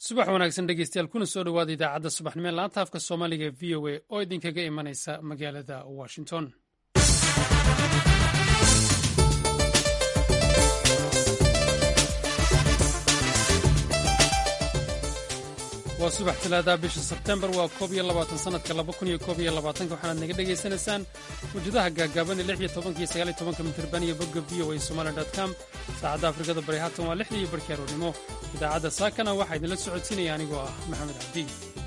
subax wanaagsan dhegeystayaal kuna soo dhowaada idaacadda subaxnimo ee laanta afka soomaaliga ee v o a oo idinkaga imanaysa magaalada washington waa subax talaadaha bisha sebtembar waa koob iyo labaatan sanadka laba kun iyo koob iyo labaatanka waxaanaad naga dhegaysanaysaan mawjadaha gaagaaban ee lix iyo tobanka iyo sagaal iyo tobanka mitirban iyo bogga v o a somali dot com saacadda afrikada bari haatan waa lixdii iyo barkii aroornimo idaacadda saakana waxaa idinla socodsiinaya anigoo ah maxamed cabdi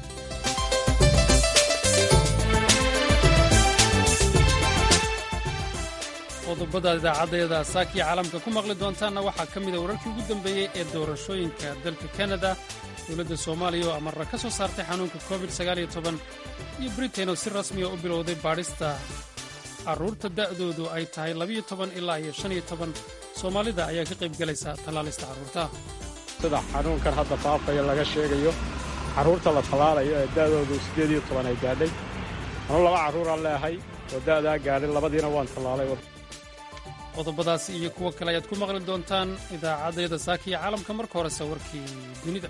qodobada idaacaddeeda saakiya caalamka ku maqli doontaanna waxaa ka mida wararkii ugu dambeeyey ee doorashooyinka dalka kanada dowladda soomaaliya oo amarra ka soo saartay xanuunka covid iyo britain oo si rasmiya u bilowday baadhista carruurta da'doodu ay tahay ilaa iyo soomaalida ayaa ka qayb gelaysa tallaalista carruurta sida xanuunkan hadda faafaya laga sheegayo carruurta la tallaalayo ee da'doodu siddeed iyo toban ay gaadhay anu laba carruuraan leehay oo da'daa gaadhay labadiina waan tallaalay qodobadaasi iyo kuwo kale ayaad ku maqli doontaan idaacaddayada saakiya caalamka marka horese warkii dunida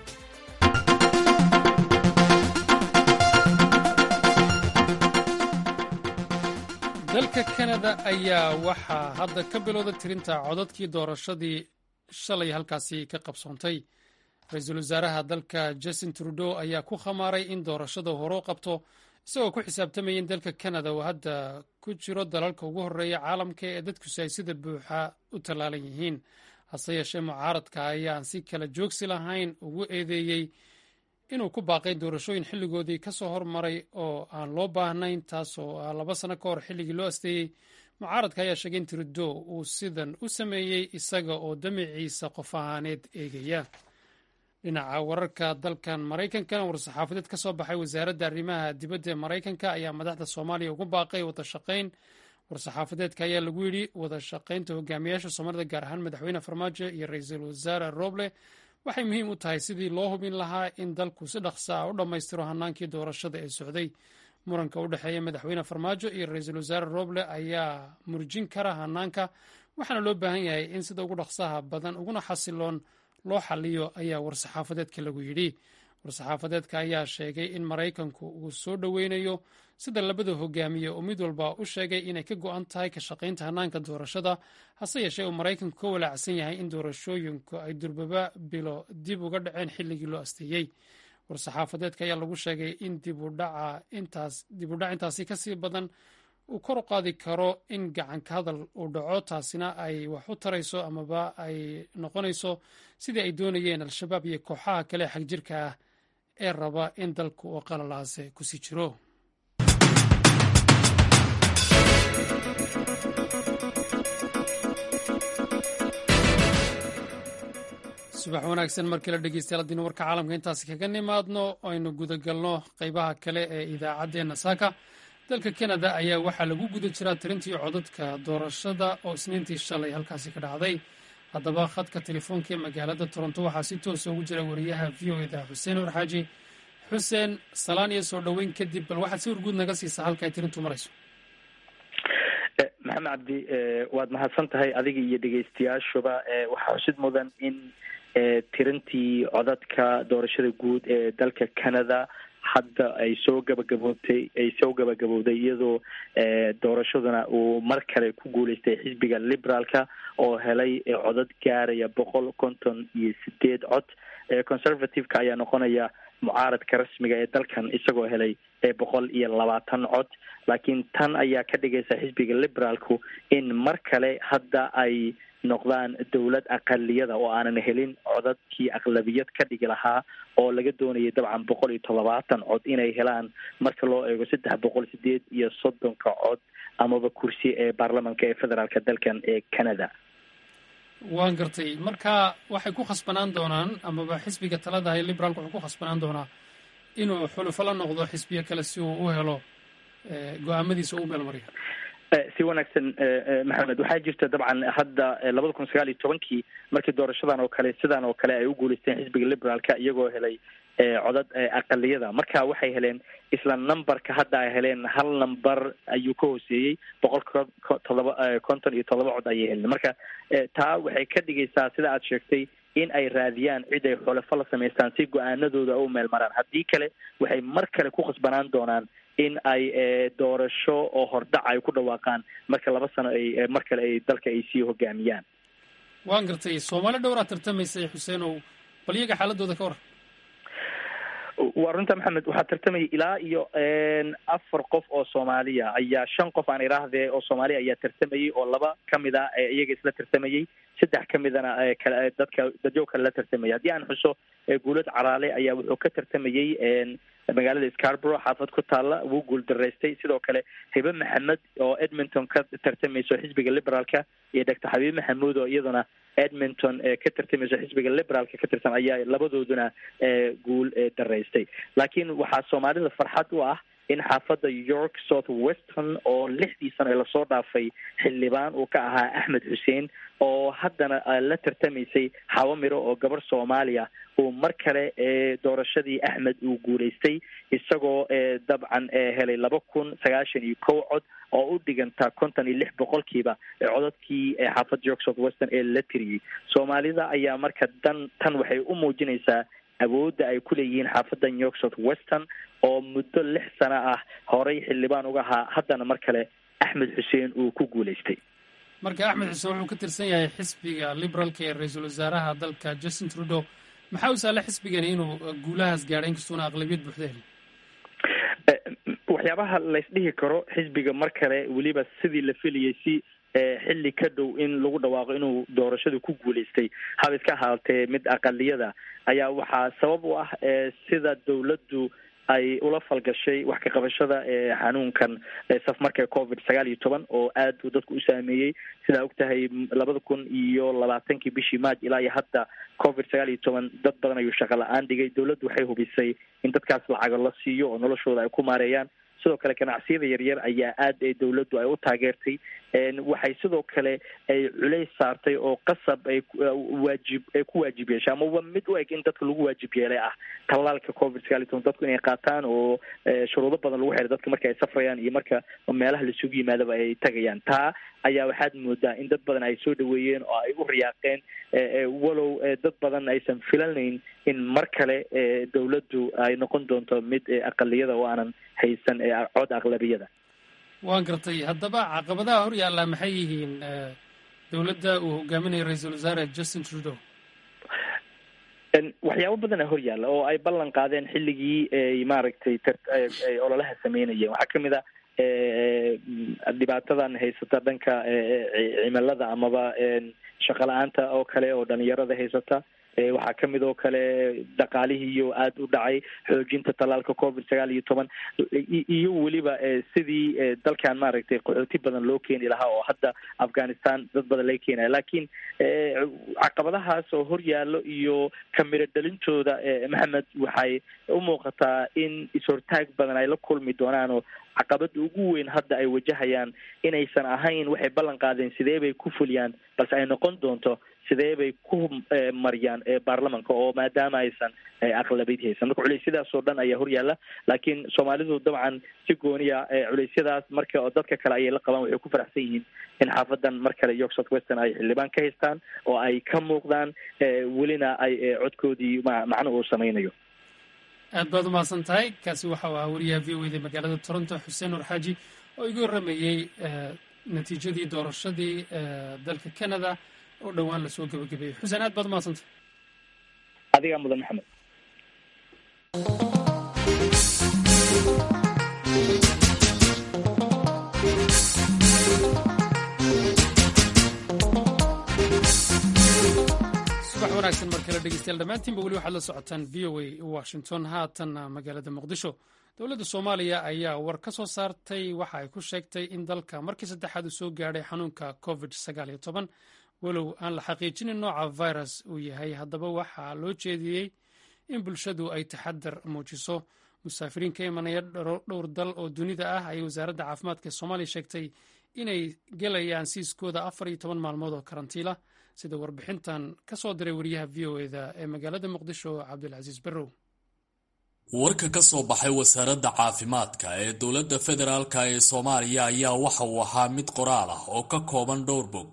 dalka kanada ayaa waxaa hadda ka bilowda tirinta codadkii doorashadii shalay halkaasi ka qabsoontay ra-iisul wasaaraha dalka justin trudeau ayaa ku khamaaray in doorashada horeu qabto isagoo ku xisaabtamaya in dalka kanada uu hadda ku jiro dalalka ugu horreeya caalamka ee dadkusi ay sida buuxa u tallaalan yihiin hase yeeshee mucaaradka ayaan si kala joogsi lahayn ugu eedeeyey inuu ku baaqay doorashooyin xilligoodii ka soo hormaray oo aan loo baahnayn taasoo ah laba sano ka hor xilligii loo asteeyey mucaaradka ayaa sheegay in trudeau uu sidan u sameeyey isaga oo damiciisa qof ahaaneed eegaya dhinaca wararka dalkan maraykanka war-saxaafadeed ka soo baxay wasaaradda arrimaha dibadda ee maraykanka ayaa madaxda soomaaliya ugu baaqay wada shaqayn war-saxaafadeedka ayaa lagu yidhi wada shaqaynta hogaamiyaasha soomaalida gaar ahaan madaxweyne farmaajo iyo ra-iisul wasaare roble waxay muhiim u tahay sidii loo hubin lahaa in dalku si dhaqsa ah u dhammaystiro hanaankii doorashada ee socday muranka u dhexeeya madaxweyne farmaajo iyo ra-iisul wasaare roble ayaa murjin kara hanaanka waxaana loo baahan yahay in sida ugu dhaqsaha badan uguna xasiloon loo xaliyo ayaa war-saxaafadeedka lagu yidhi war-saxaafadeedka ayaa sheegay in maraykanku uu soo dhoweynayo sida labada hogaamiye oo mid walba u sheegay inay ka go'an tahay ka shaqaynta hanaanka doorashada hase yeeshee uu maraykanku ka walaacsan yahay in doorashooyinku ay durbaba bilo dib uga dhaceen xilligii loo asteeyey war-saxaafadeedka ayaa lagu sheegay in dibudhac intaasi kasii badan uu kor u qaadi karo in gacanka hadal uu dhaco taasina ay wax u tarayso amaba ay noqonayso sidii ay doonayeen al-shabaab iyo kooxaha kale xagjirka ah ee raba in dalku oo qalalaase kusii jiro subax wanaagsan markii la dhegeystayaal haddiinu warka caalamka intaasi kaga nimaadno aynu gudagalno qeybaha kale ee idaacaddeenna saaka dalka kanada ayaa waxaa lagu guda jiraa tirintii codadka doorashada oo isniintii shalay halkaasi ka dhacday haddaba khadka telefoonka ee magaalada toronto waxaa si toosa ugu jira wariyaha v o eda xuseen warxaaji xuseen salaan iyo soo dhoweyn kadib bal waxaad si warguud naga siisaa halka ay tirintu marayso maxamed cabdi waad mahadsan tahay adiga iyo dhegeystayaashuba waxaa xusid mudan in tirintii codadka doorashada guud ee dalka canada hadda ay soo gabagaboobtay ay soo gabagabowday iyadoo doorashaduna uu mar kale ku guuleystay xisbiga liberaalka oo helay codad gaaraya boqol konton iyo sideed cod conservative-ka ayaa noqonaya mucaaradka rasmiga ee dalkan isagoo helay boqol iyo labaatan cod laakiin tan ayaa ka dhigaysa xisbiga liberaalku in mar kale hadda ay noqdaan dowlad aqaliyada oo aanan helin codadkii aqlabiyad ka dhigi lahaa oo laga doonayay dabcan boqol iyo toddobaatan cod inay helaan marka loo eego saddex boqol sideed iyo soddonka cod amaba kursi ee baarlamanka ee federaalka dalkan ee canada waan gartay marka waxay ku khasbanaan doonaan amaba xisbiga talada ee liberaalka wuxuu ku khasbanaan doonaa inuu xulufo la noqdo xisbiyo kale si uu u helo go-aamadiisa u meelmariyo si wanaagsan maxamed waxaa jirta dabcan hadda labada kun sagaal iyo tobankii markii doorashadan oo kale sidan oo kale ay u guuleysteen xisbiga liberaalka iyagoo helay codad aqaliyada marka waxay heleen isla numberka hadda ay heleen hal number ayuu ka hooseeyey boqol todoba konton iyo todoba cod ayay heleen marka taa waxay ka dhigaysaa sida aad sheegtay in ay raadiyaan cid ay xulafo la samaystaan si go-aanadooda u meel maraan haddii kale waxay mar kale ku khasbanaan doonaan in ay doorasho oo hordhac ay ku dhawaaqaan marka laba sano ay mar kale ay dalka ay sii hogaamiyaan waan gartay soomaali dhowraa tartamaysay xuseenow bal iyaga xaaladooda ka waran waa runta maxamed waxaa tartamaya ilaa iyo afar qof oo soomaaliya ayaa shan qof aan iraahdee oo soomaaliya ayaa tartamayay oo laba kamid a iyaga isla tartamayay saddex kamidana kale dadka dadyo kale la tartamayay haddii aan xuso guulad caraale ayaa wuxuu ka tartamayay magaalada scarborough xaafad ku taalla wuu guul daraystay sidoo kale hibe maxamed oo edmonton ka tartamayso xisbiga liberaalka iyo doctor xabiib maxamuud oo iyaduna edmonton ka tartamayso xisbiga liberaalka ka tirsan ayaa labadooduna guul daraystay laakiin waxaa soomaalida farxad u ah in xaafadda york south western oo lixdii sano ee lasoo dhaafay xildhibaan uu ka ahaa axmed xuseen oo haddana la tartamaysay xawamiro oo gabar soomaaliya uu mar kale doorashadii axmed uu guulaystay isagoo dabcan helay laba kun sagaashan iyo kow cod oo u dhiganta konton iyo lix boqolkiiba codadkii xaafadda york south western ee la tiriyey soomaalida ayaa marka dan tan waxay u muujinaysaa awoodda ay ku leeyihiin xaafadan york south western oo muddo lix sano ah horey xildhibaan uga ahaa haddana mar kale axmed xuseen uu ku guulaystay marka axmed xuseen wuxuu ka tirsan yahay xisbiga liberaalka ee ra-iisul wasaaraha dalka justin trudeau maxaa u saala xisbigani inuu guulahaas gaadhay inkastuuna aqlabiyad buuxda helin waxyaabaha laysdhihi karo xisbiga mar kale weliba sidii la filayay si xilli ka dhow in lagu dhawaaqo inuu doorashadu ku guulaystay haba iska ahaatee mid aqaliyada ayaa waxaa sabab u ah sida dawladdu ay ula falgashay wax ka qabashada xanuunkan safmarka covid sagaal iyo toban oo aad uu dadku u saameeyey sidaa og tahay labada kun iyo labaatankii bishii march ilaa iyo hadda covid sagaal iyo toban dad badan ayuu shaqo la-aan dhigay dawladdu waxay hubisay in dadkaas lacago la siiyo oo noloshooda ay ku maareeyaan sidoo kale ganacsiyada yaryar ayaa aad dawladdu ay u taageertay waxay sidoo kale ay culays saartay oo qasab ay waajib ay ku waajib yeeshay amaba mid u eg in dadka lagu waajib yeelay ah tallaalka covid sagaal iyo toban dadku inay qaataan oo shuruudo badan lagu xiray dadka marka ay safrayaan iyo marka meelaha laisugu yimaadaba ay tagayaan taa ayaa waxaad moodaa in dad badan ay soo dhaweeyeen oo ay u riyaaqeen walow dad badan aysan filanayn in mar kale dawladdu ay noqon doonto mid aqaliyada oo aanan haysan cod aqlabiyada waan gartay haddaba caqabadaha hor yaallaa maxay yihiin dowladda uu hogaaminayo ra-iisul wasaare justin trudeau waxyaabo badana hor yaalla oo ay ballan qaadeen xilligii ay maaragtay ay ololaha sameynayeen waxaa kamid a dhibaatadan haysata dhanka cimilada amaba shaqo la-aanta oo kale oo dhalinyarada haysata waxaa kamid oo kale dhaqaalihiiyo aada u dhacay xoojinta tallaalka covid sagaal iyo toban iyo weliba sidii dalkan maaragtay qaxooti badan loo keeni lahaa oo hadda afghanistan dad badan laga keenaya laakiin caqabadahaas oo hor yaallo iyo kamiro dhalintooda maxamed waxay u muuqataa in is-hortaag badan ay la kulmi doonaan oo caqabada ugu weyn hadda ay wajahayaan inaysan ahayn waxay ballan qaadeen sidee bay ku fuliyaan balse ay noqon doonto sidee bay ku mariyaan baarlamanka oo maadaama aysan aqlabiyad haysan marka culeysyadaas oo dhan ayaa horyaalla laakiin soomaalidu dabcan si gooniya culeysyadaas marka dadka kale ayay la qabaan waxay ku faraxsan yihiin in xaafadan mar kale york south western ay xildhibaan ka haystaan oo ay ka muuqdaan welina ay codkoodii macno uu sameynayo aad baad umahadsan tahay kaasi waxa uu ahaa wariyaha v o eda magaalada toronto xuseen nur xaaji oo iga warramayey natiijadii doorashadii dalka canada oo dhowaan lasoo gebagabeeyey xuseen aad baad umahadsantay adigaa mudan maxamed subax wanaagsan mar kale dhegeystayaal dhammaantiinba weli waxaad la socotaan v o a washington haatanna magaalada muqdisho dowladda soomaaliya ayaa war ka soo saartay waxa ay ku sheegtay in dalka markii saddexaad uu soo gaadhay xanuunka covid sagaal iyo toban walow aan la xaqiijinin nooca virus uu yahay haddaba waxaa loo jeediyey in bulshadu ay taxadar muujiso musaafiriin ka imanaya dhowr dal oo dunida ah ayay wasaaradda caafimaadka ee soomaaliya sheegtay inay gelayaan siiskooda afar iyo toban maalmood oo karantiila sida warbixintan ka soo diray wariyaha v o eda ee magaalada muqdisho cabdulcasiis barrow warka ka soo baxay wasaaradda caafimaadka ee dowladda federaalka ee soomaaliya ayaa waxa uu ahaa mid qoraal ah oo ka kooban dhowr bog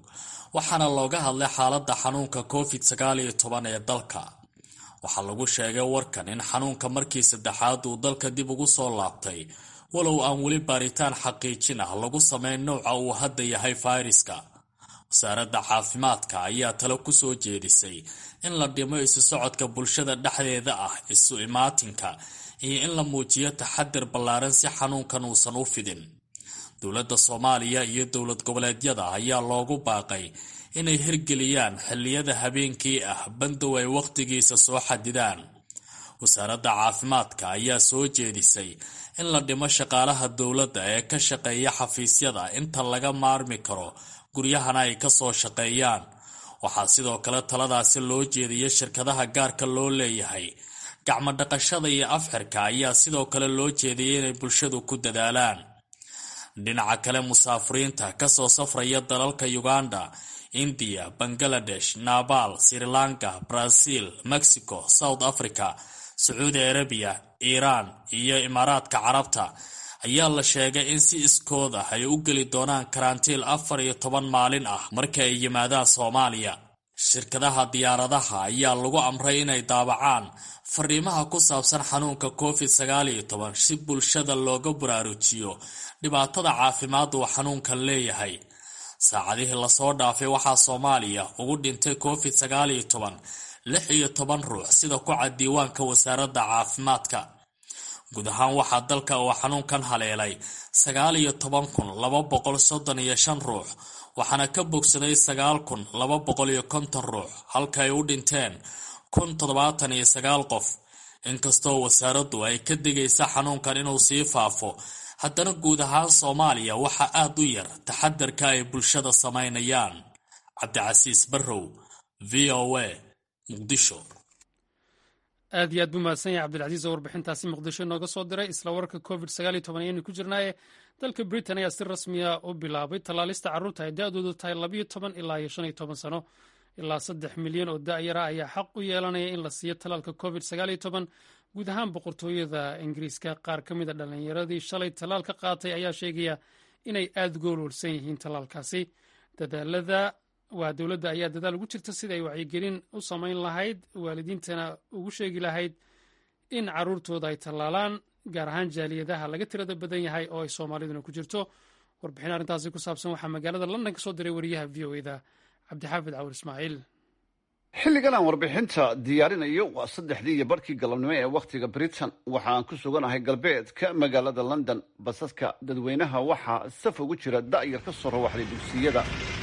waxaana looga hadlay xaaladda xanuunka covid sagaal iyo toban ee dalka waxaa lagu sheegay warkan in xanuunka markii saddexaad uu dalka dib ugu soo laabtay walow aan weli baaritaan xaqiijin ah lagu sameyn nouca uu hadda yahay fayraska wasaaradda caafimaadka ayaa talo ku soo jeedisay in la dhimo isu socodka bulshada dhexdeeda ah isu imaatinka iyo in la muujiyo taxadir ballaaran si xanuunkan uusan u fidin dowladda soomaaliya iyo dowlad goboleedyada ayaa loogu baaqay inay hirgeliyaan xilliyada habeenkii ah bandow ay wakhtigiisa soo xadidaan wasaaradda caafimaadka ayaa soo jeedisay in la dhimo shaqaalaha dowladda ee ka shaqeeya xafiisyada inta laga maarmi karo guryahana ay ka soo shaqeeyaan waxaa sidoo kale taladaasi loo jeediyay shirkadaha gaarka loo leeyahay gacmo dhaqashada iyo afxirka ayaa sidoo kale loo jeediyay inay bulshadu ku dadaalaan dhinaca kale musaafiriinta kasoo safraya dalalka uganda indiya bangaladesh nabaal sri lanka brazil mexico south africa sacuudi arabiya iiraan iyo imaaraadka carabta ayaa la sheegay in si iskood ah ay u geli doonaan karantiil afar iyo toban maalin ah marka ay yimaadaan soomaaliya shirkadaha diyaaradaha ayaa lagu amray inay daabacaan fariimaha ku saabsan xanuunka covid sagaal iyo toban si bulshada looga baraarujiyo dhibaatada caafimaad uu xanuunkan leeyahay saacadihii lasoo dhaafay waxaa soomaaliya ugu dhintay covid sagaal iyo toban lix iyo toban ruux sida ku cad diiwaanka wasaaradda caafimaadka guud ahaan waxaa dalka uu xanuunkan haleelay sagaal iyo toban kun laba boqol soddon iyo shan ruux waxaana ka bogsaday sagaal kun laba boqol iyo konton ruux halka ay u dhinteen kun toddobaatan iyo sagaal qof inkastoo wasaaraddu ay ka digaysa xanuunkan inuu sii faafo haddana guud ahaan soomaaliya waxaa aada u yar taxadarka ay bulshada samaynayaan cabdicasiis barrow v o a muqdisho aad iyo aad buu mahadsan yahay cabdilcasiis oo warbixintaasi muqdisho inooga soo diray isla wararka covid sagaal iyo toban ayaynu ku jirnaaye dalka britain ayaa si rasmiya u bilaabay tallaalista carruurta ay da-doodu tahay labayo toban ilaa iyo shan iyo toban sano ilaa saddex milyan oo da-yara ayaa xaq u yeelanaya in la siiyo tallaalka covid sagaal iyo toban guud ahaan boqortooyada ingiriiska qaar ka mid a dhallinyaradii shalay tallaal ka qaatay ayaa sheegaya inay aada goolwarsan yihiin tallaalkaasi dadaalada waa dowladda ayaa dadaal ugu jirta sida ay wacyigelin u samayn lahayd waalidiintana ugu sheegi lahayd in caruurtooda ay tallaalaan gaar ahaan jaaliyadaha laga tirada badan yahay oo ay soomaaliduna ku jirto warbixin arrintaasi ku saabsan waxaa magaalada london ka soo diray wariyaha v o eda cabdixaafid cawur ismaaciil xilligan aan warbixinta diyaarinayo waa saddexdii iyo barhkii galabnimo ee wakhtiga britain waxaan ku suganahay galbeedka magaalada london basaska dadweynaha waxaa saf ugu jira da'yar ka soo rawaxday dugsiyada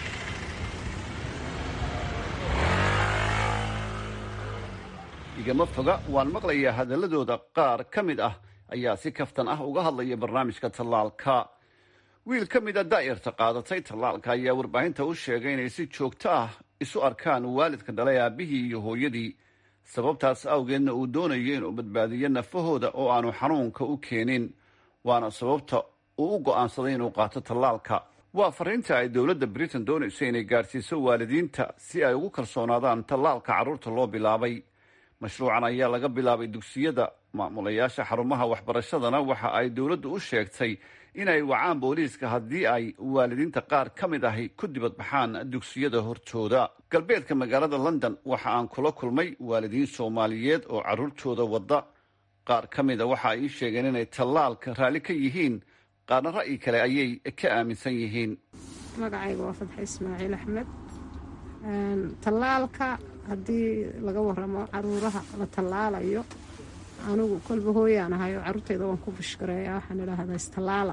igama foga waan maqlayaa hadaladooda qaar ka mid ah ayaa si kaftan ah uga hadlaya barnaamijka tallaalka wiil ka mid a daa'irta qaadatay tallaalka ayaa warbaahinta u sheegay inay si joogto ah isu arkaan waalidka dhalay aabihii iyo hooyadii sababtaas awgeedna uu doonayo inuu badbaadiyo nafahooda oo aanu xanuunka u keenin waana sababta uu u go'aansaday inuu qaato tallaalka waa fariinta ay dowladda britain doonayso inay gaadhsiiso waalidiinta si ay ugu kalsoonaadaan tallaalka carruurta loo bilaabay mashruucan ayaa laga bilaabay dugsiyada maamulayaasha xarumaha waxbarashadana waxa ay dowladdu u sheegtay inay wacaan booliiska haddii ay waalidiinta qaar ka mid ahi ku dibadbaxaan dugsiyada hortooda galbeedka magaalada london waxa aan kula kulmay waalidiin soomaaliyeed oo carruurtooda wadda qaar ka mida waxa ay ii sheegeen inay tallaalka raalli ka yihiin qaarna ra'yi kale ayay ka aaminsan yihiin magacayga waa fadxe ismaaciil axmed tallaalka haddii laga waramo caruuraha la tallaalayo anigu kolba hooyaan ahay oo carruurtayda waan ku bushgareeya waxaan idhaahdaa istallaala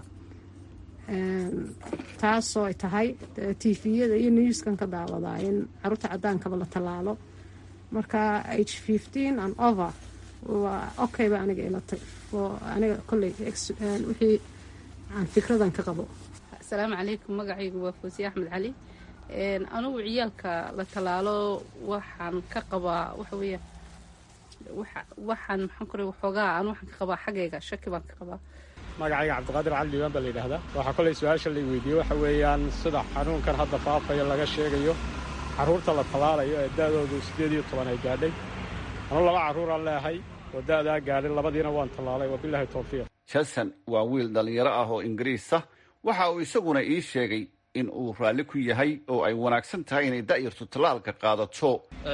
taasoo ay tahay tifiyada iyo newskan ka daawadaa in carruurta cadaankaba la tallaalo marka h fifteen and over waa okayba aniga ilatay aniga kolley wixii aan fikradan ka qabo asalaamu calaykum magacaygu waa foosiye axmed cali anugu ciyaalka la tallaalo waxaan ka qabaa waxa weeya waxaan maxaan ku waxoogaa aan waxaan ka qabaa xaggayga shaki baan ka qabaa magacayga cabdiqaadir cali diiwaan baa la yidhaahdaa waxaa kolay su-aasha la weydiiyey waxa weeyaan sida xanuunkan hadda faafayo laga sheegayo carruurta la tallaalayo ee da'doodu siddeed iyo toban ay gaadhay anu laba carruuraan leehay oo da'daa gaadhay labadiina waan tallaalay wabilaahi towfiiq jason waa wiil dhallinyaro ah oo ingiriis ah waxa uu isaguna ii sheegay in uu raalli ku yahay oo ay wanaagsan tahay inay da'yartu tallaalka qaadato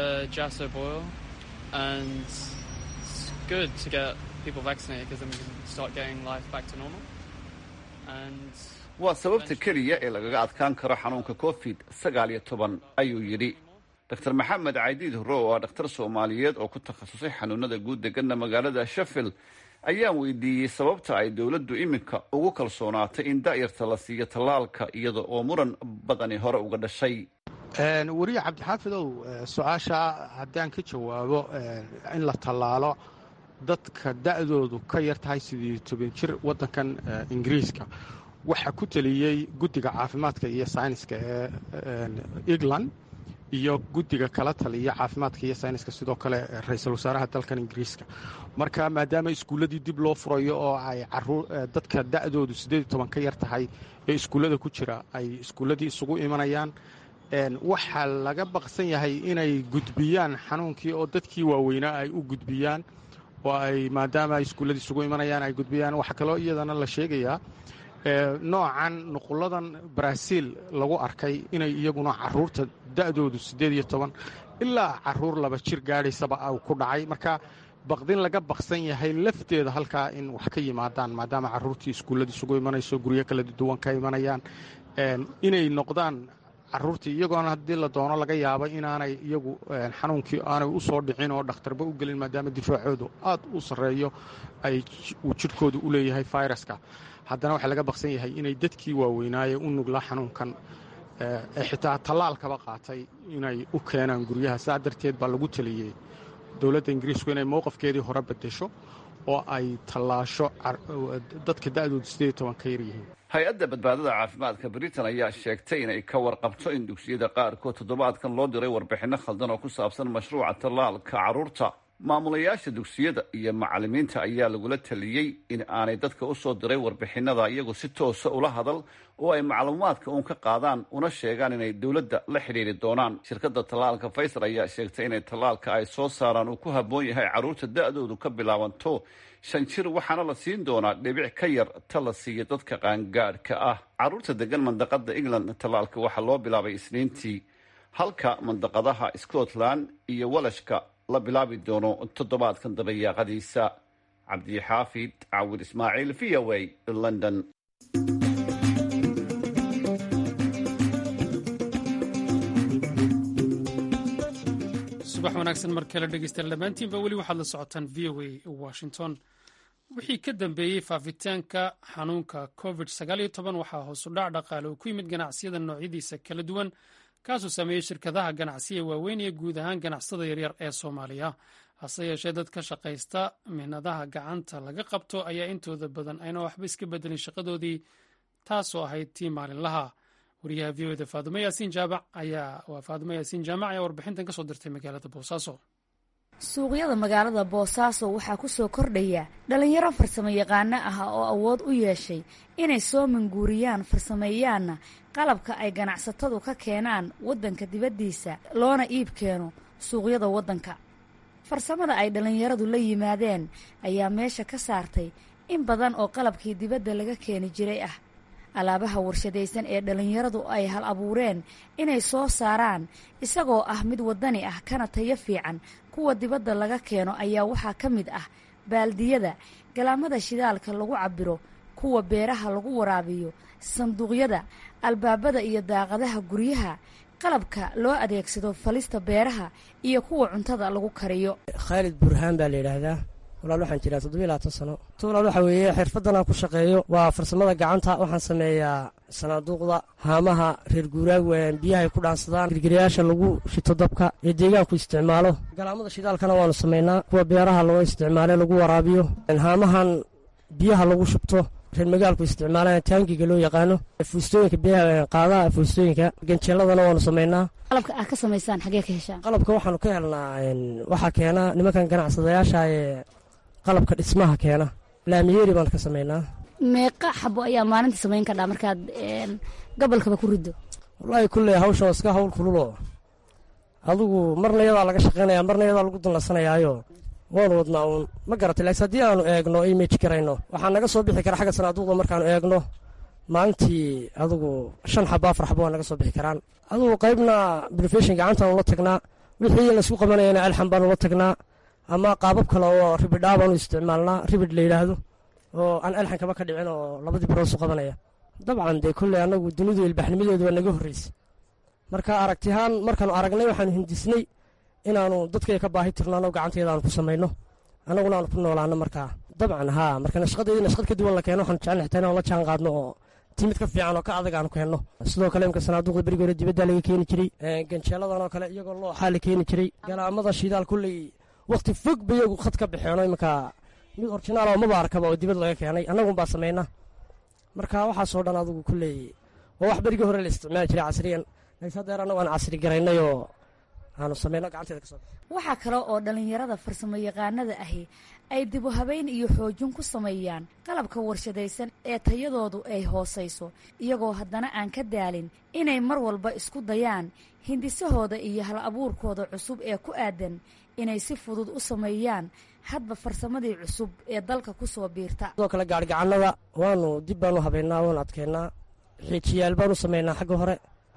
waa sababta keliya ee lagaga adkaan karo xanuunka covid sagaal iyo toban ayuu yidhi dr maxamed caydiid hore oo ah dhakhtar soomaaliyeed oo ku takhasusay xanuunada guud degana magaalada sheffield ayaan weydiiyey sababta ay dowladdu iminka ugu kalsoonaatay in da'yarta la siiyo tallaalka iyada oo muran badani hore uga dhashay weriye cabdixaafidow su-aasha haddaan ka jawaabo in la tallaalo dadka da'doodu ka yar tahay sidii toban jir waddankan ingiriiska waxaa ku teliyey guddiga caafimaadka iyo sayniska ee england iyo guddiga kala taliya caafimaadka iyo sayniska sidoo kale ra-iisul wasaaraha dalkan ingiriiska marka maadaama iskuulladii dib loo furayo oo ay dadka da'doodu siddeed iyo toban ka yar tahay ee iskuullada ku jira ay iskuulladii isugu imanayaan waxaa laga baqsan yahay inay gudbiyaan xanuunkii oo dadkii waaweynaa ay u gudbiyaan oo ay maadaama ay iskuulladii isugu imanayaan ay gudbiyaan waxaa kaloo iyadana la sheegayaa noocan nuquladan baraaziil lagu arkay inay iyaguna caruurta da'doodu siddeed iyo toban ilaa caruur laba jir gaadhaysaba au ku dhacay marka baqdin laga baqsan yahay lafteeda halkaa in wax ka yimaadaan maadaama caruurtii iskuulladii isugu imanayso guryo kala duwan ka imanayaan inay noqdaan caruurtii iyagoona haddii la doono laga yaabo inaanay iyagu xanuunkii aanay u soo dhicin oo dhakhtarba u gelin maadaama difaacoodu aad u sarreeyo ay uu jidhkoodu u leeyahay fayraska haddana waxaa laga baqsan yahay inay dadkii waaweynaaye u nuglaa xanuunkan ee xitaa tallaalkaba qaatay inay u keenaan guryaha saa darteed baa lagu taliyey dowladda ingiriisku inay mowqafkeedii hore bedesho oo ay tallaasho dadka da'doodu siddeed iyo toban ka yar yihiin hay-adda badbaadada caafimaadka britain ayaa sheegtay inay ka warqabto in dugsiyada qaarkood toddobaadkan loo diray warbixinno khaldan oo ku saabsan mashruuca tallaalka carruurta maamulayaasha dugsiyada iyo macallimiinta ayaa lagula taliyey in aanay dadka u soo diray warbixinada iyagu si toosa ula hadal oo ay macluumaadka uun ka qaadaan una sheegaan inay dowladda la xidhiiri doonaan shirkadda tallaalka faysal ayaa sheegtay inay tallaalka ay soo saaraan uu ku habboon yahay carruurta da'doodu ka bilaabanto shan jir waxaana la siin doonaa dhibic ka yar ta la siiya dadka qaangaadhka ah carruurta degan mandaqada england tallaalka waxaa loo bilaabay isniintii halka mandaqadaha scotland iyo walashka la bilaabi doono toddobaadkan dabayaaqadiisa cabdixaafid cawir ismaaciil v o a london subax wanaagsan mar kale dhegeystayaal dhammaantiinba weli waxaad la socotaan v o a washington wixii ka dambeeyey faafitaanka xanuunka covid waxaa hoosu dhac dhaqaale uu ku yimid ganacsiyada noocyadiisa kala duwan kaasuu sameeyey shirkadaha ganacsiya waaweyn iyo guud ahaan ganacsatada yaryar ee soomaaliya hase yeeshee dad ka shaqaysta mihnadaha gacanta laga qabto ayaa intooda badan ayna waxba iska bedelin shaqadoodii taasoo ahayd tii maalinlaha wariyaha v oda faadumo yaasiin jaamac ayaa waa faadumo yaasiin jaamac ayaa warbixintan kasoo dirtay magaalada boosaaso suuqyada magaalada boosaaso waxaa ku soo kordhaya dhallinyaro farsamo yaqaano ah oo awood u yeeshay inay soo manguuriyaan farsameeyaanna qalabka ay ganacsatadu ka keenaan waddanka dibaddiisa loona iib keeno suuqyada waddanka farsamada ay dhallinyaradu la yimaadeen ayaa meesha ka saartay in badan oo qalabkii dibadda laga keeni jiray ah alaabaha warshadaysan ee dhallinyaradu ay hal abuureen inay soo saaraan isagoo ah mid waddani ah kana tayo fiican kuwa dibadda laga keeno ayaa waxaa ka mid ah baaldiyada galaamada shidaalka lagu cabbiro kuwa beeraha lagu waraabiyo sanduuqyada albaabada iyo daaqadaha guryaha qalabka loo adeegsado falista beeraha iyo kuwa cuntada lagu kariyo khaalid burhaan baa la yidhaahdaa walaal waxaan jiraa toddobiy labaatan sano t walaal waxaa weeye xirfaddan aan ku shaqeeyo waa farsamada gacanta waxaan sameeyaa sanaaduuqda haamaha reer guuraag biyahay ku dhaansadaan girgirayaasha lagu shito dabka ee deegaanku isticmaalo galaamada shidaalkana waanu samaynaa kuwa beeraha loo isticmaale lagu waraabiyo haamahan biyaha lagu shubto reer magaalku isticmaalaan taangiga loo yaqaano fuustooyinka biyaha qaadaha fuustooyinka ganjeeladana waanu samaynaa qalabka aad ka samaysaan xagee ka heshaan qalabka waxaanu ka helnaa waxaa keena nimankan ganacsadayaasha ee qalabka dhismaha keena laamiyeeri baan ka samaynaa meeqa xabo ayaa maalintii samayn kadhaa markaad gobolkaba ku riddo wallaahi kulley hawsha iska hawl kululo adigu marna iyadaa laga shaqaynaya marna iyadaa lagu danlasanayaayo waanu wadnaa uun ma garatay laakiin haddii aanu eegno image garayno waxaa naga soo bixi kara xagga sanaaduuqda markaanu eegno maalintii adugu shan xabo afar xabo waa naga soo bixi karaan adugu qaybna brofeshin gacantaan ula tagnaa wixii laysku qabanayana alxan baan ula tagnaa ama qaabab kale oo ribidhaa baanu isticmaalnaa ribid la yidhaahdo oo aan alxan kaba ka dhicin oo labadii birood su qabanaya dabcan dee kolley annagu dunidu ilbaxnimadeedu waa naga horreysay marka aragtihaan markaanu aragnay waxaanu hindisnay inaanu dadkaya ka baahi tirno annagu gacanteeda aanu ku samayno annaguna aanu ku noolaano markaa dabcan haa marka nashqadeedii nashqad ka duwan la keeno waxaanu jecel xitaa inaan la jaan qaadno oo timid ka fiican oo ka adag aanu keenno sidoo kale imka sanaaduuqda berigi hore dibaddaa laga keeni jiray ganjeeladan oo kale iyagoo looxaa la keeni jiray galaamada shidaal kulley wakhti fog ba iyagu khad ka baxeeno iminka mid orjinaal oo maba arkaba oo dibad laga keenay annagunbaa samayna marka waxaasoo dhan adugu kulley waa wax berigii hore la isticmaali jiray casriyan laakiin haddeer annagu aan casri garaynay oo aanu samayno gacanteeda kasoo waxaa kale oo dhallinyarada farsamo yaqaanada ahi ay dibu habeyn iyo xoojin ku sameeyaan qalabka warshadaysan ee tayadoodu ay hoosayso iyagoo haddana aan ka daalin inay mar walba isku dayaan hindisahooda iyo hal abuurkooda cusub ee ku aadan inay si fudud u sameeyaan hadba farsamadii cusub ee dalka ku soo biirta sidoo kale gaarigacannada waanu dib baanu habeynaa waanu adkeynaa xiijiyaal baanu samaynaa xagga hore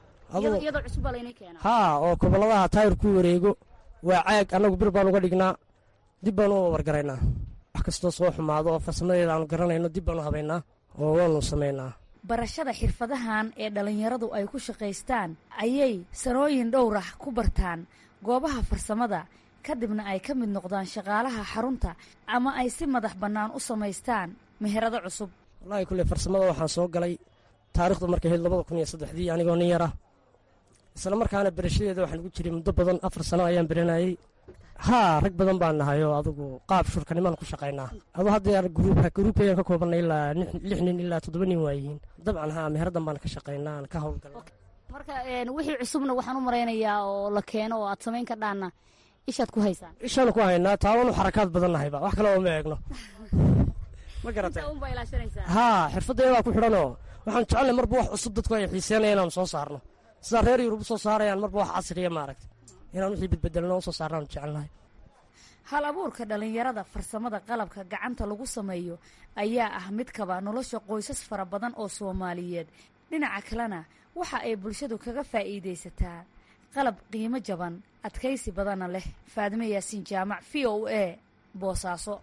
haa oo gobolladaha taayir ku wareego waa caag annagu bir baan uga dhignaa dib baanu u wargaraynaa wax kastoo soo xumaado oo farsamadeeda aanu garanayno dib baanu habaynaa oo waanu samaynaa barashada xirfadahan ee dhallinyaradu ay ku shaqaystaan ayay sanooyin dhowrah ku bartaan goobaha farsamada kadibna ay ka mid noqdaan shaqaalaha xarunta ama ay si madax bannaan u samaystaan meherado cusub wallaahi kulley farsamada waxaan soo galay taarikhdu markay ahayd labada kun iyo saddexdii anigoo nin yar ah isla markaana berashadeeda waxaan ugu jiray muddo badan afar sano ayaan beranayey haa rag badan baan nahay oo adugu qaab shurkanimaan ku shaqaynaa adu haddeer gruubka gruubkayaan ka koobanay ilaa lix nin ilaa toddoba nin waayihiin dabcan haa meheradan baan ka shaqaynaa aan ka howlgalna marka wixii cusubna waxaan u maraynayaa oo la keeno oo aad samayn kardhaanna ishaad ku haysaan ishaanu ku haynaa taawanu xarakaad badan nahayba wax kale oo ma eegno ma garatay haa xirfaddeedaa ku xidhanoo waxaan jecelnay marba wax cusub dadku ay xiiseenaya inaanu soo saarno sidaa reer yurub u soo saarayaan marba wax casriya maaragta inaan wixii bedbedelno u soo saarnaanu jecelnahay hal abuurka dhallinyarada farsamada qalabka gacanta lagu sameeyo ayaa ah mid kaba nolosha qoysas fara badan oo soomaaliyeed dhinaca kalena waxa ay bulshadu kaga faa'iidaysataa qalab qiimo jaban adkaysi badanna leh faadime yaasiin jaamac v o a boosaaso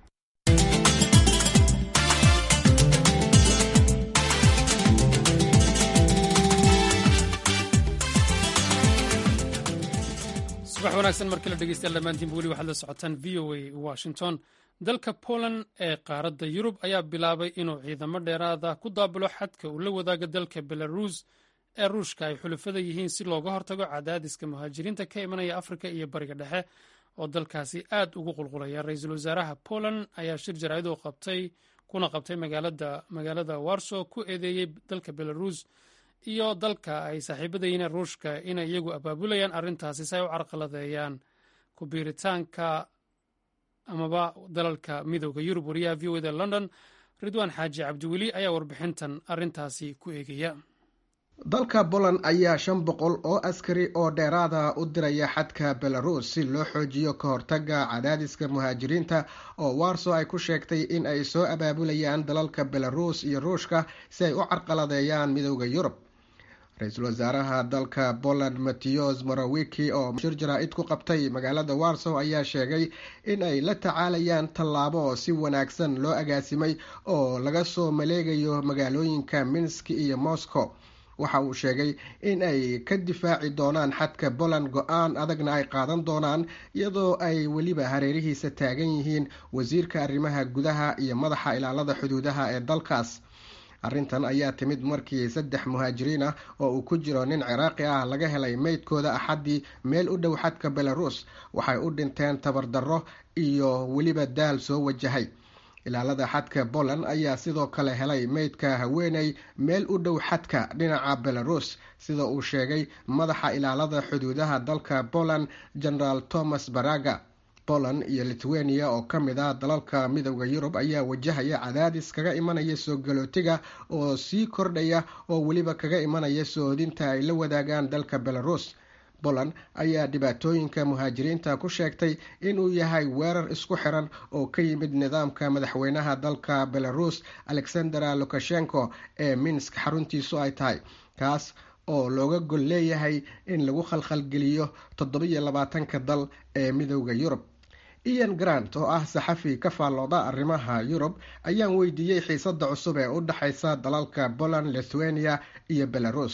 subax wanaagsan markii la dhegeystayaal dhammaantiinba weli waxaad la socotaan v o a washington dalka poland ee qaaradda yurub ayaa bilaabay inuu ciidamo dheeraada ku daabulo xadka uu la wadaaga dalka belarus ee ruushka ay xulafada yihiin si looga hortago cadaadiska muhaajiriinta ka imanaya afrika iyo bariga dhexe oo dalkaasi aad ugu qulqulaya ra-iisul wasaaraha poland ayaa shir jaraa'id qabtay kuna qabtay magaalada warso ku eedeeyey dalka belarus iyo dalka ay saaxiibadayiin ruushka inay iyagu abaabulayaan arrintaasi si ay u carqaladeeyaan ku biiritaanka amaba dalalka midooda yurub wariyaha v o da london ridwaan xaaji cabdiweli ayaa warbixintan arrintaasi ku eegaya dalka poland ayaa shan boqol oo askari oo dheeraada u diraya xadka belarus si loo xoojiyo ka hortaga cadaadiska muhaajiriinta oo warso ay ku sheegtay in ay soo abaabulayaan dalalka belarus iyo ruushka si ay u carqaladeeyaan midooda yurub ra-iisul wasaaraha dalka poland matteos morawiki oo shir jaraa-id ku qabtay magaalada warsow ayaa sheegay in ay la tacaalayaan tallaabo si wanaagsan loo agaasimay oo laga soo maleegayo magaalooyinka minsk iyo moscow waxa uu sheegay in ay ka difaaci doonaan xadka poland go-aan adagna ay qaadan doonaan iyadoo ay weliba hareerihiisa taagan yihiin wasiirka arrimaha gudaha iyo madaxa ilaalada xuduudaha ee dalkaas arrintan ayaa timid markii saddex muhaajiriin ah oo uu ku jiro nin ciraaqi ah laga helay meydkooda axaddii meel u dhow xadka belarus waxay u dhinteen tabardarro iyo weliba daal soo wajahay ilaalada xadka poland ayaa sidoo kale helay meydka haweeney meel u dhow xadka dhinaca belarus sida uu sheegay madaxa ilaalada xuduudaha dalka poland generaal thomas baraga poland iyo lithuania oo ka mid ah dalalka midooda yurub ayaa wajahaya cadaadis kaga imanaya soo galootiga oo sii kordhaya oo weliba kaga imanaya soodinta ay la wadaagaan dalka belarus poland ayaa dhibaatooyinka muhaajiriinta ku sheegtay inuu yahay weerar isku xiran oo ka yimid nidaamka madaxweynaha dalka belarus alexandera lukashenko ee minsk xaruntiisu ay tahay kaas oo looga gol leeyahay in lagu khalkhalgeliyo toddobiyo labaatanka dal ee midowda yurub ian grant oo ah saxafi ka faallooda arrimaha yurub ayaan weydiiyey xiisada cusub ee u dhexaysa dalalka poland lithuania iyo belarus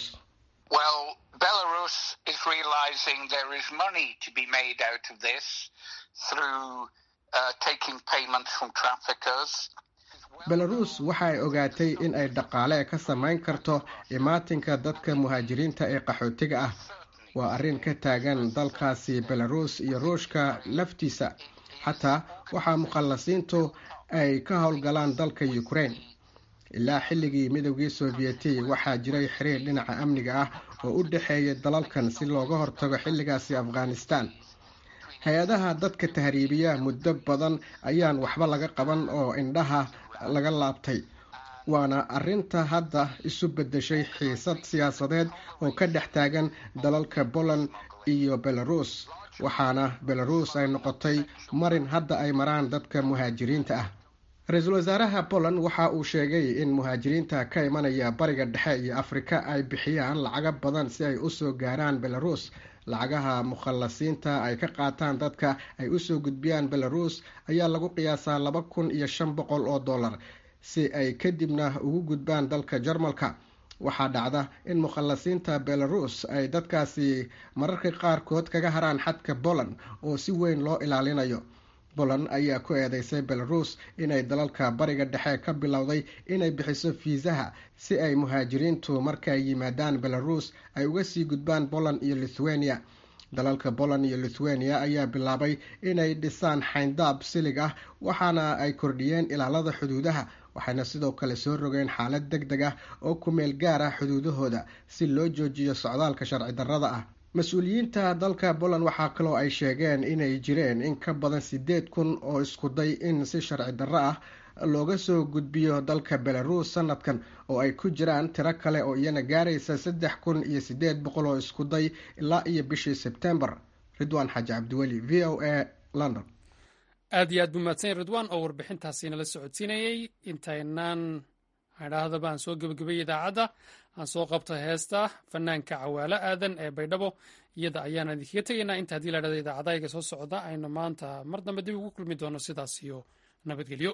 belarus waxa ay ogaatay in ay dhaqaale ka samayn karto imaatinka dadka muhaajiriinta ee qaxootiga ah waa arrin ka taagan dalkaasi belarus iyo ruushka laftiisa xataa waxaa mukhallasiintu ay ka howlgalaan dalka ukraine ilaa xilligii midowgii sovyeti waxaa jiray xiriir dhinaca amniga ah oo u dhexeeya dalalkan si looga hortago xilligaasi afghanistan hay-adaha dadka tahriibiya muddo badan ayaan waxba laga qaban oo indhaha laga laabtay waana arinta hadda isu bedeshay xiisad siyaasadeed oo ka dhex taagan dalalka poland iyo belarus waxaana belarus ay noqotay marin hadda ay maraan dadka muhaajiriinta ah ra-iisul wasaaraha poland waxa uu sheegay in muhaajiriinta ka imanaya bariga dhexe iyo afrika ay bixiyaan lacago badan si ay usoo gaaraan belarus lacagaha mukhallasiinta ay ka qaataan dadka ay usoo gudbiyaan belarus ayaa lagu qiyaasaa laba kun iyo shan boqol oo dollar si ay kadibna ugu gudbaan dalka jarmalka waxaa dhacda in mukhallasiinta belarus ay dadkaasi mararka qaarkood kaga haraan xadka poland oo si weyn loo ilaalinayo poland ayaa ku eedeysay belarus inay dalalka bariga dhexe ka bilowday inay bixiso fiisaha si ay muhaajiriintu markaay yimaadaan belarus ay uga sii gudbaan poland iyo lithuania dalalka poland iyo lithuania ayaa bilaabay inay dhisaan xayndaab silig ah waxaana ay kordhiyeen ilaalada xuduudaha waxayna sidoo kale soo rogeen xaalad deg deg ah oo ku meel gaar ah xuduudahooda si loo joojiyo socdaalka sharci darrada ah mas-uuliyiinta dalka poland waxaa kaloo ay sheegeen inay jireen in ka badan sideed kun oo iskuday in si sharci darro ah looga soo gudbiyo dalka belarus sanadkan oo ay ku jiraan tiro kale oo iyana gaaraysa saddex kun iyo sideed boqol oo iskuday ilaa iyo bishii sebtembar ridwaan xaaji cabdiweli v o a london aad iyo aad buu mahadsan ridwan oo warbixintaasi nala socodsiinayey intaynaan idhaahdaba aan soo gebagabay idaacadda aan soo qabto heesta fanaanka cawaalo aadan ee baydhabo iyada ayaan idinkaga tegaynaa inta haddii la dhahda idaacadayga soo socda aynu maanta mar dambe dib ugu kulmi doono sidaas iyo nabadgelyo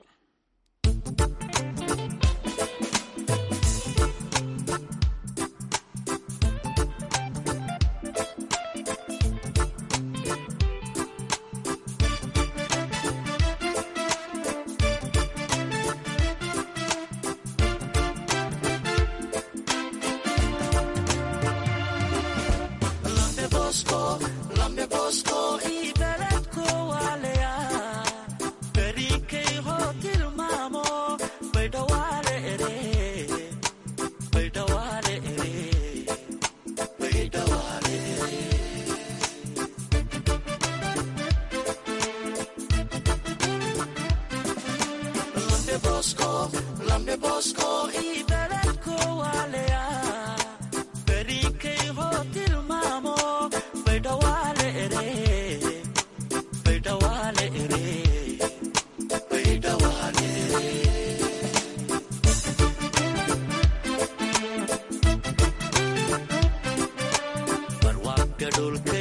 dhulka